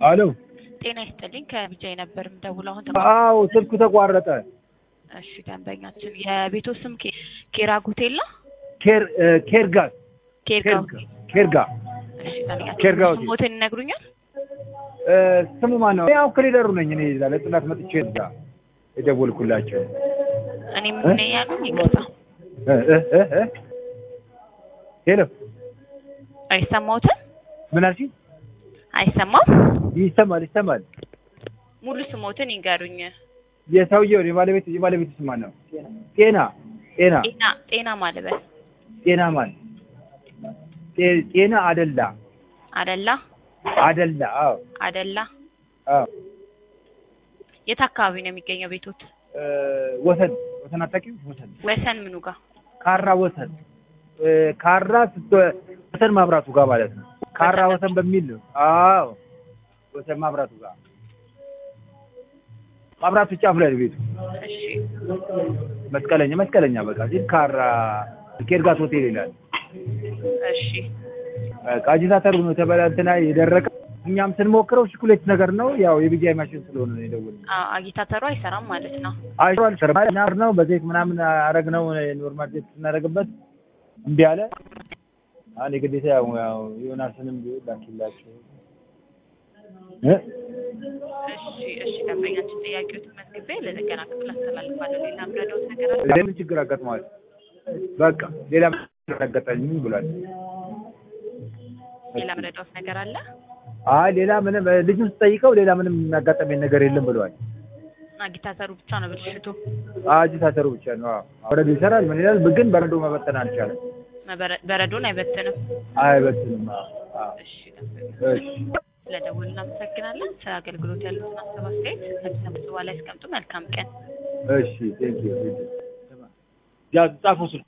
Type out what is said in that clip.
አሎ ጤና ይስጥልኝ ከቢጃይ ነበር የምደውለው አሁን አዎ ስልኩ ተቋረጠ እሺ ደንበኛችን የቤቶ ስም ኬ- ኬራ ጉቴላ ኬር ኬርጋ ኬርጋ ኬርጋ እሺ ደንበኛችን ኬርጋ ሆቴል። ስሞትን ይነግሩኛል እ፣ ስሙ ማን ነው ያው ክሊደሩ ነኝ እኔ እዛ ለጥናት መጥቼ እዛ የደወልኩላቸው እኔ ምን ያሉኝ ይቅርታ እ፣ እ፣ እ፣ እ። ሄሎ አይሰማዎትም ምን አልሽኝ አይሰማም ይሰማል ይሰማል ሙሉ ስሞትን ይንገሩኝ የሰውየው የባለቤት የባለቤት ስም ማን ነው ጤና ጤና ጤና ጤና ማልበስ ጤና ማን ጤ- ጤና አደላ አደላ አደላ አዎ አደላ አዎ የት አካባቢ ነው የሚገኘው ቤቶት እ፣ ወሰን ወሰን አታውቂውም ወሰን ወሰን ምኑ ጋር ካራ ወሰን እ፣ ካራ ስት ወሰን ማብራቱ ጋር ማለት ነው ካራ ወሰን በሚል ነው አዎ ወሰን ማብራቱ ጋር ማብራቱ ጫፍ ላይ ነው ቤቱ እሺ መስቀለኛ መስቀለኛ በቃ ሲል ካራ ኬርጋት ሆቴል ይላል እሺ በቃ አጂታተሩ ነው ተበላ እንትና የደረቀ እኛም ስንሞክረው ሽኩሌት ነገር ነው ያው የቢጃይ ማሽን ስለሆነ ነው የደወልነው አ- አጊታተሩ አይሰራም ማለት ነው አይቷል ተርማር ነው በዘይት ምናምን አረግ ነው ኖርማል ዘይት ስናደርግበት እምቢ አለ አሁን የግዴታ ያው ያው ዮናስንም ቢሆን ላኪላቸው እ እሺ እሺ ደንበኛችን ጥያቄዎትን መዝግቤ ለጥገና ክፍል አስተላልፋለሁ ሌላ ምረዳውት ነገር አለ ሌላ ችግር አጋጥመዋል በቃ ሌላ ችግር አጋጠመኝ ብሏል ሌላ ምረዳውት ነገር አለ አይ ሌላ ምንም ልጁን ስጠይቀው ሌላ ምንም የሚያጋጠመኝ ነገር የለም ብለዋል አጊታተሩ ብቻ ነው ብልሽቱ አጂታተሩ ብቻ ነው አዎ በረዶ ይሰራል ምን ይላል ግን በረዶ መበተን አልቻለም መበረ- በረዶን አይበትንም አይበትንም አዎ አዎ እሺ ደንበኛ እሺ ስለደውል እናመሰግናለን ስለ አገልግሎት ያሉትን ሀሳብ አስተያየት ከሚሰሙት በኋላ ያስቀምጡ መልካም ቀን እሺ ቴንክ ዩ ያ ጻፈው ስልኩ